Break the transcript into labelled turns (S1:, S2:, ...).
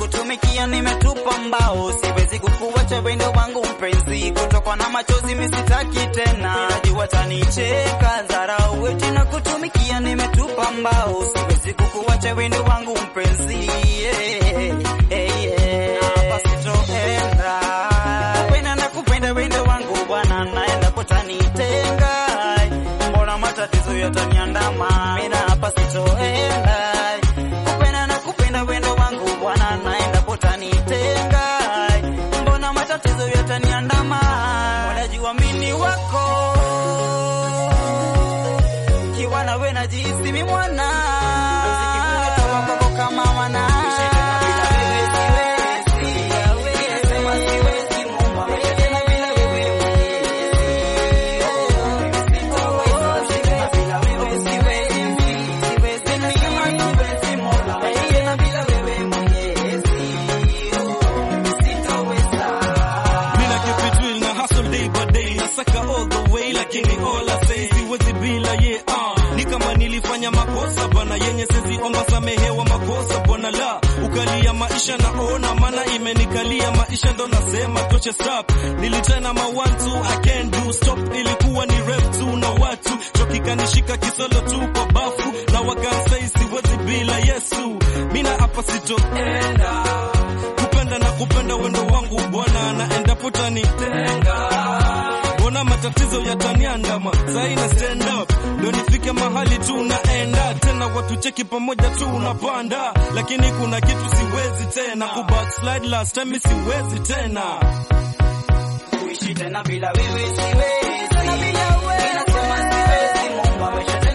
S1: kutumikia nimetupa mbao, siwezi kukuacha wendo wangu mpenzi, kutokwa na machozi misitaki tena, najua tanicheka dharau, eti na kutumikia nimetupa mbao, siwezi kukuacha wendo wangu mpenzi, yeah, yeah, yeah. Hapa sitoenda kupenda na kupenda wendo wangu bwana, naenda kutanitenga, mbona matatizo yataniandama, mina hapa sitoenda kupenda na kupenda wendo wangu bwana, naenda kutanitenga, mbona matatizo yataniandama, unajua mimi wako kiwa nawe najihisi mimi mwana Sikikutoka kwako kama wana Ninasema siwezi Mungu, tena bila wewe
S2: Mina keep it real na hustle day by day nasaka all the way lakini all I say siwezi bila ye ah ni kama nilifanya makosa bana yenye sezi omba samehewa makosa bwana la ukalia maisha naona maana imenikalia maisha ndo nasema toche stop nilitana ma one two I can't do stop ilikuwa ni rap tu na watu chokikanishika kisolo tu kwa bafu na wakansai siwezi bila Yesu mina hapa sitoenda kupenda na kupenda wendo wangu bwana na endapo tanitenga mbona matatizo yataniandama saina stand up ndo nifike mahali tu naenda tena watu cheki pamoja tu unapanda lakini kuna kitu siwezi tena kubackslide last time siwezi tena
S1: kuishi tena bila wewe siwezi, tena bila wewe nasema siwezi. Mungu amesha